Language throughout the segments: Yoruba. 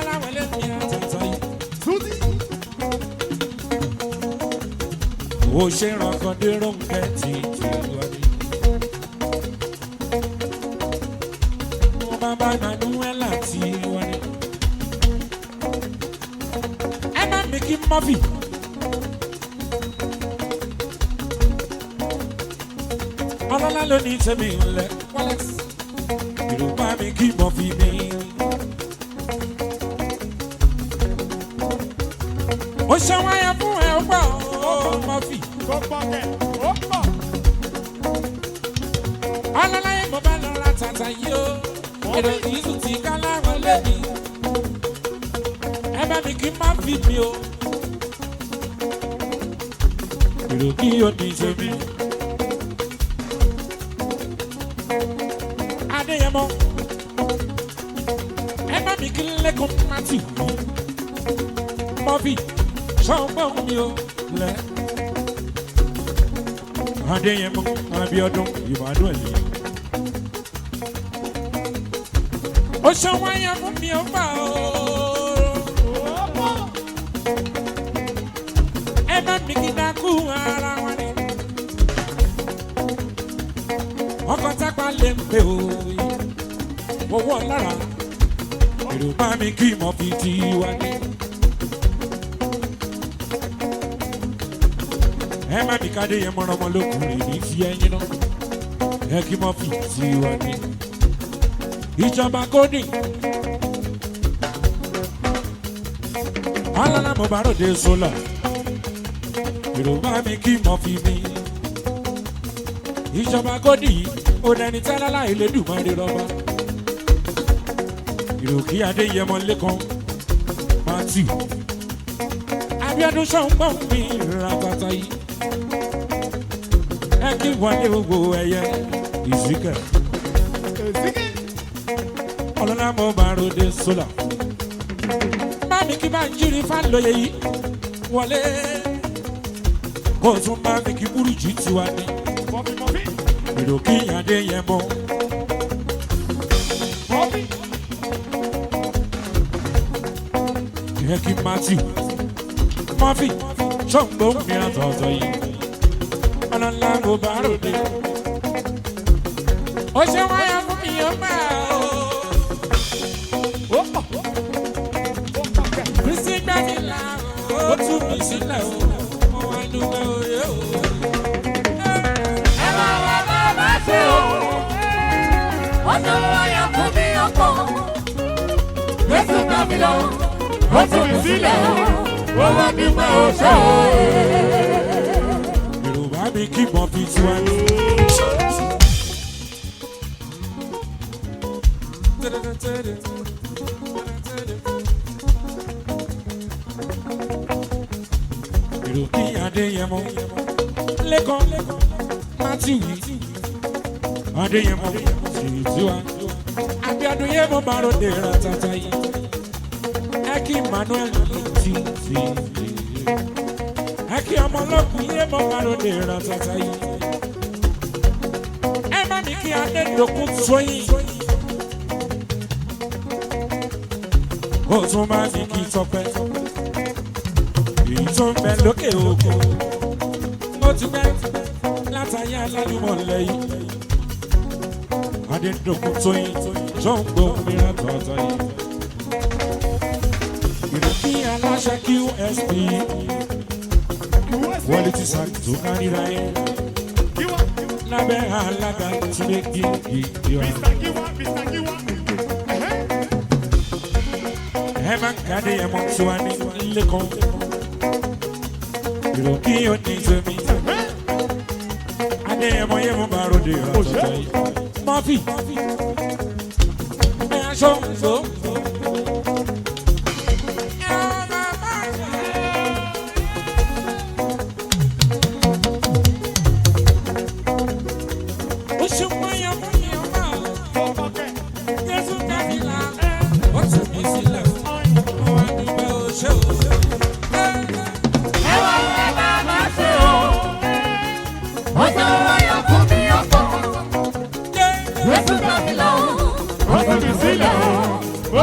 wọlé mi àtàtà yìí. Suzy. ó ṣe ránkọdé rónkẹ́ tí tí wá ní. mo bá bá manuela tí wá ní. ẹ má mi kí mọ́fì. ọlọ́lá ló ní tẹ̀mí ńlẹ̀ wọ́lẹ́x. yorùbá mi kí mọ́fì mi. ó ṣe wáyà fún ẹ ó gbà ó mọ́fì. Tó pọ̀ kẹ̀. Ó pọ̀. ọlọ́láyé mo bá lọ ra tàtà yìí o èrò ìzù tí ká láwọn lẹ́bi ẹ bá mi kí n má fi mi o èrò kí o ní tèmi. adéyẹmọ ẹ bá mi kí n lẹ́kọ̀ọ́ mátì mi mọ́fì ṣọ́gbọ́n mi o lẹ́. adéyẹmọ abiodun ìbàdàn ẹ̀lẹ́. ó ṣe wáyà fún mi ó gbà ó. Ó pọ̀. ẹ má mi kí dákú ara wọn ni. ọkọ̀ tápá lè ń pè ó. owó lára èrò bá mi kí mọ̀ fi ti wá ní. ẹ má mi kádé yẹn mọ́ra ọmọ lókùnrin ní fi ẹyin náà. ẹ kí mọ̀ fi ti wá ní. ìjọba kódì. alala mo bá ròde sólà yorùbá mi kí mọ fi mi ìjọba gòdì yìí ó dẹni tẹ́lálá ìlédùmarè rọba ìròkí adéyẹmọ lẹ́kan matthew abiodun sọ̀ngbọ̀n mi ratata yìí ẹ kí wọlé gbogbo ẹyẹ ìsìkẹ Èsìkì. ọlọ́lá mo bá ròde sólà bámi kí bá ń jírí fálóye yìí wọlé kó o tún bá mi kí burújí tiwa ní Mọ̀fì mọ̀fì. ìròkí adéyẹmọ Mọ̀fì. ìyẹn kí matthew murphy ṣọ́ǹgbó mìíràn tọ̀tọ̀ yìí ọlọ́lá mo bá ròde. ó ṣe wáyà fún mi ó gbà ó. Ó pọ̀. Ó pọ̀ kẹ̀. kristi gbẹ́mi là ó tú mi sílẹ̀ ó mo wá dúpẹ́ òye ó. ẹ máa wá bá bá ṣe o. ó ṣe wáyà fún mi ọkọ. Jésù gbà mí lọ, ó tún mi sílẹ̀ o. Ó wá dúpẹ́ o ṣe o. yorùbá mi kí murphy tiwa ní. ìròkì adéyẹmọ lẹ́kọ̀ọ́ matthew yìí adéyẹmọ sì tiwa abiodun yẹ mo bá ròde ratata yìí ẹ kí emmanuel ti ti ẹ kí ọmọ ọlọ́kùn yẹ mo bá ròde ratata yìí ẹ má mi kí adédokun tóyìn ó tún bá mi kí tọpẹ èyí tó ń bẹ lókè òkun ó ti pẹ́ látàyè alálùmọ̀ lẹ́yìn adédokun tóyìn tó ń gbó mìíràn tọ̀tọ̀ yìí ìrètí aláṣẹ qsp wọlé ti sàn tó kárìíra ẹ Giwa. lábẹ́ alága túnbẹ̀ gígì yọ. Mr. Giwa. Mr. Giwa. Ẹ̀hẹ́. ẹ máa ń kàdé ẹmọ tí wàá ní lẹ́kọ̀ọ́ ìròkì yóò ní tèmi adé ẹmọ yẹn mo bá ròde ọ̀tọ̀ọ̀tọ̀ yìí mọ́fì ẹ aṣọ ǹzó. Ó ṣe wáyà fún mi ọmọ Tó pọ̀ kẹ̀. Jésù kábìlà ó tún mi sílẹ̀ ó wá dúpẹ́ ó ṣe ó. Ẹ wá wá bá bá ṣe o. Ó ṣe wáyà fún mi ọkọ. Jésù gbà mí lọ, ó tún mi sílẹ̀ o.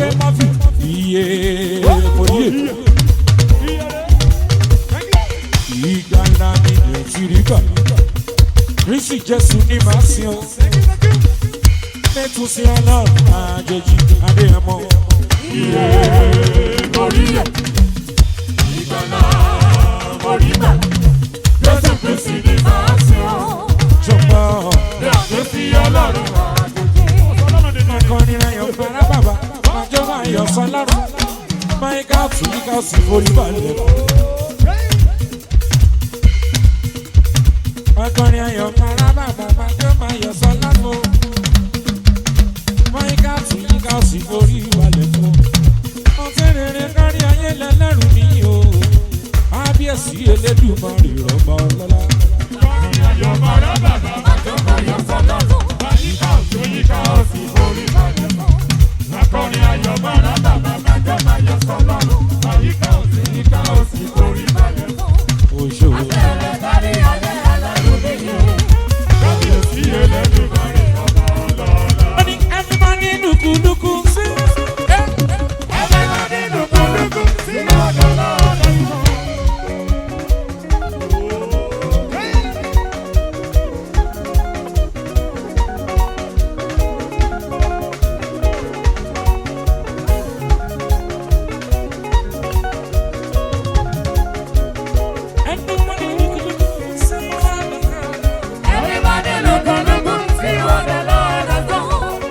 pé mọ́fì iye mo yé ìgbàlá mi lè ti rí gbà rísì jésù ní màá sin ọ mẹ́tún sí ọlọ́run àjèjì adéyẹmọ Orí ẹ̀, ìgbàlá orí gbà. Jésù Kristi ni màá sìn ọ́. ṣùgbọ́n Bí ọ̀dọ́ sí ọlọ́run àjèjì. akọrin ayọ̀ fara bàbá májọ́ máa yọ̀ sọ lọ́rùn máìkà tún yíká sí forí balẹ̀. akọrin ayọ̀ fara bàbá májọ́ máa yọ̀ sọ lọ́rùn máìkà tún yíká sí forí balẹ̀ fún. ọtí rere kárí ayé lẹ́lẹ́rù ní o ábíyèsí elédùmarè rọ̀bà ọlọ́lá. òṣòwò. Money, everybody looku looku sí. Everybody looku looku sí. Everybody look, look, look, see what the Lord has done.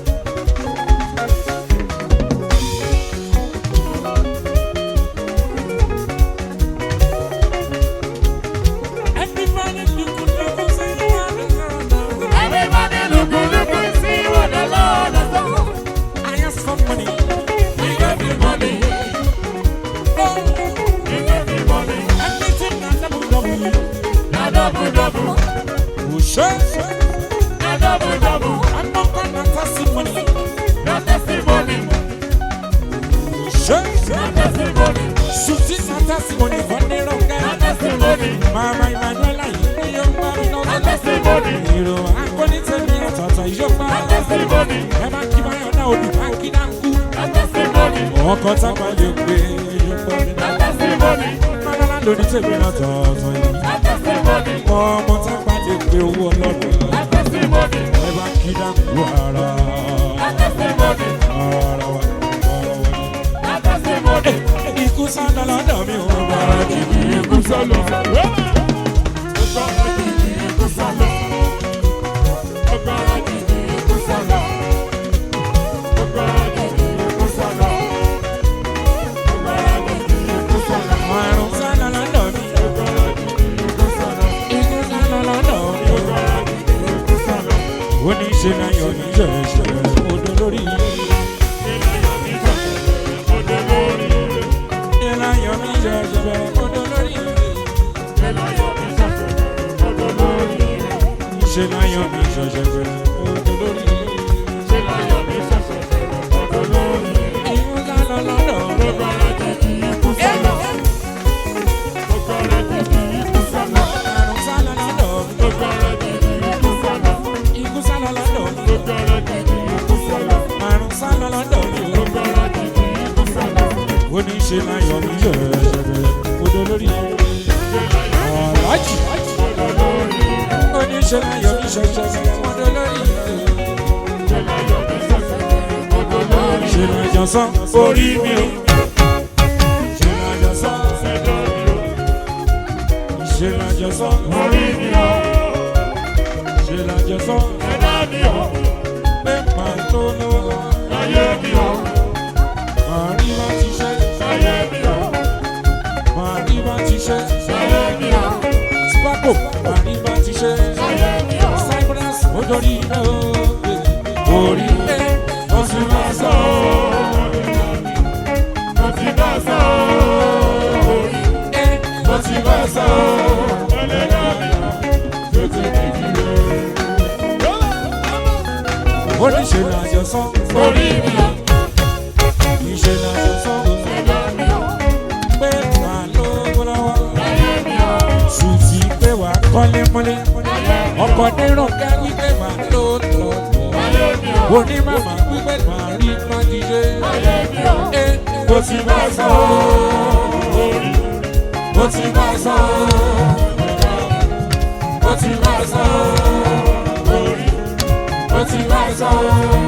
Everybody looku looku sí. Everybody look, look, look, see what the Lord has done. I ask for money. We gave you money, Oh, we gave you money. everything na double double. Na double, double, Òṣè. na double, double. I'm not gonna toss money. Na testimony, Òṣè. na testimony, Suti na testimony for the na rocket. testimony, Mama Emmanuela yìí ni yóò gbá mi na lọ́wọ́. testimony, Èrò akọni tẹ̀mí àtàtà ìjọba. na testimony, Ẹ máa kí báyọ̀ náà odò máa kí dáńkú. na testimony, Ọkọ̀ tápá lè gbé ìjọba mi na náà. testimony, Mọ́lá lórí tèmi náà tọ̀ọ̀tọ̀ yìí. na testimony, Ọmọ tápá lè gbé owó ọlọ́dún. na testimony, Ẹ bá kí dáńkú ara. na testimony, Ara wa, ara wa. na testimony. Ikú sáńdà lọ́dọ̀ mi ò bá jì. Ikú sọ̀lọ̀. Ikú sọ̀lọ̀. Agbára gidi ikú sọ̀lọ̀. Agbára gidi ikú sọ̀lọ̀. Agbára gidi ikú sọ̀lọ̀. Àrùn sáńdà lọ́dọ̀ mi. Agbára gidi ikú sọ̀lọ̀. Ikú sáńdà lọ́dọ̀ mi ò bá Agbára gidi ikú sọ̀lọ̀. ó ní ṣe láyọ̀ ní ṣẹ̀ṣẹ̀ odò lórí Ìlàyọ̀ mi jọ̀jẹ̀ ọdẹ lórí. ṣe láyọ̀ ní ṣẹ̀ṣẹ̀ odò lórí Ìlàyọ̀ mi jọ̀jẹ̀ ọdẹ lórí. ṣe láyọ̀ ní ṣẹ̀ṣẹ̀ odò lórí Ìlàyọ̀ mi jọ̀jẹ̀ ọdẹ lórí. ìmú lálọ́ lọ́dọ̀ Agbára gidi ikú sọ̀lọ̀. Agbára gidi ikú sọ̀lọ̀. àrùn sálọ lọ́dọ̀ Agbára gidi ikú sọ̀lọ̀. ikú sálọ lọ́dọ̀ Agbára gidi ikú sọ̀lọ̀. àrùn sálọ lọ́dọ̀ Agbára gidi ikú sọ̀lọ̀. ó ní ṣe láyọ̀ ní ṣẹ̀ṣẹ̀ odò lórí aláàjì ó ní ṣe láyọ̀ ní ṣẹ̀ṣẹ̀ odò lórí ṣe láyọ̀ sán orí mi o ṣe láyọ̀ sán ṣe láyọ̀ sán ṣe láyọ̀ sán pé pàtó lọ́wọ́ màrí bá ti ṣe màrí bá ti ṣe sparko màrí bá ti ṣe cyprus ojori iná o orí ẹ wọ́n sì máa sọ ẹ wọ́n sì máa sọ ó ní ṣe láyọ̀ sán Orí mi ò, ìṣe láyọ̀ sán ẹ̀dá mi ò, pé wà lówó lọ́wọ́. ayé mi ò, Sùtì pé wà kọ́lé mọ́lé. Ọkọ̀ dérò ká wípé mà ló lọ. ayé mi ò, Oní màmá wípé mà rí májè ti ṣe. ayé mi o. Eh, mo ti bá sọ orí mo ti bá sọ mo ti bá sọ orí mo ti bá sọ